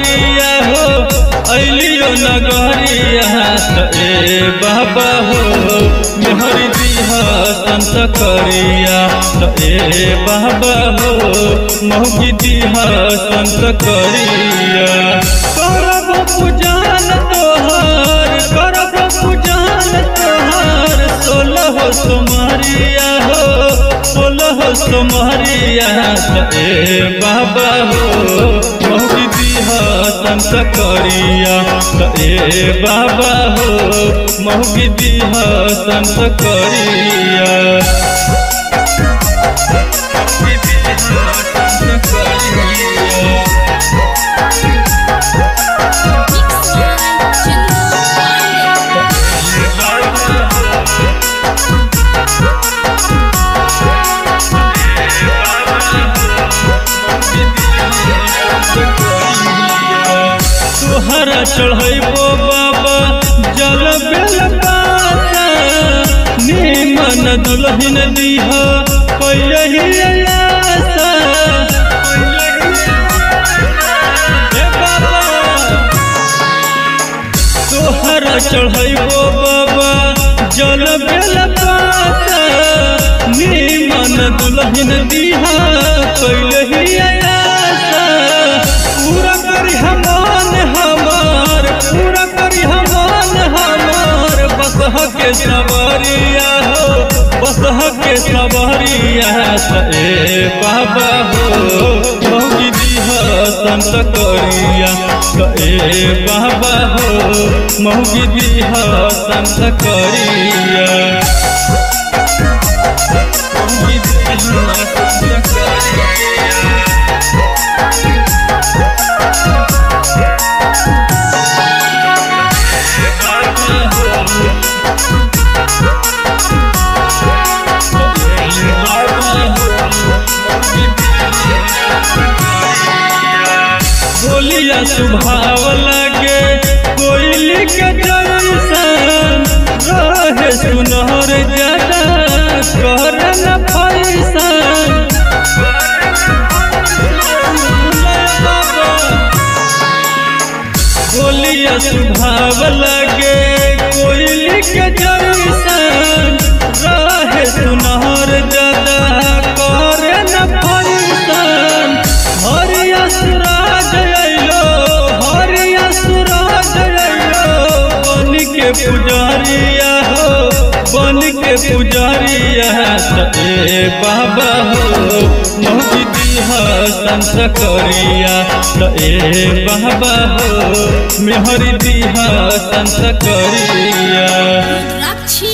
सहरिया हो अलियो नगरिया त ए बाबा हो मेहरी दिहा संत करिया त ए बाबा हो मौगी दिहा संत करिया करब पूजन तोहर करब पूजन तोहर सोलह सोमरिया हो सोलह सोमरिया त ए बाबा हो मौगी दिहा संत करिया त ए बाबा हो मौगी दिहा संत करिया मौगी दिहा संत करिया Mix one, two, one. तुहरा चढ़ैबो बाबा जल बेल पाता निमन दुल्हन दीह कैलही आशा हे बाबा तोहरा चढ़ैबो बाबा जल बेल पाता निमन दुल्हन दीहा कैलही आशा पूरा करी हमान हमार पूरा करी हमान हमार बसह के सवरिया हो बसह के सवरिया त ए बाबा हो मौगी दीहा संत करिया त ए बाबा हो मौगी दीहा संत करिया मौगी दीहा संत करिया बोलिया सुभाव लगे कोयली के जैसन रहे सुनहर ज्यादा कर न फैसन बोलिया सुभाव लगे कोयली के जैसन रहे सुनहर ज्यादा करे न फैसन हरिया सूरज अइलो हरिया सूरज अइलो बन के पुजारिया हो बन के पुजारिया त ए बाबा हो मौजी दिहा संत करिया त ए बाबा हो मेहरी दिहा संत करिया Rakshi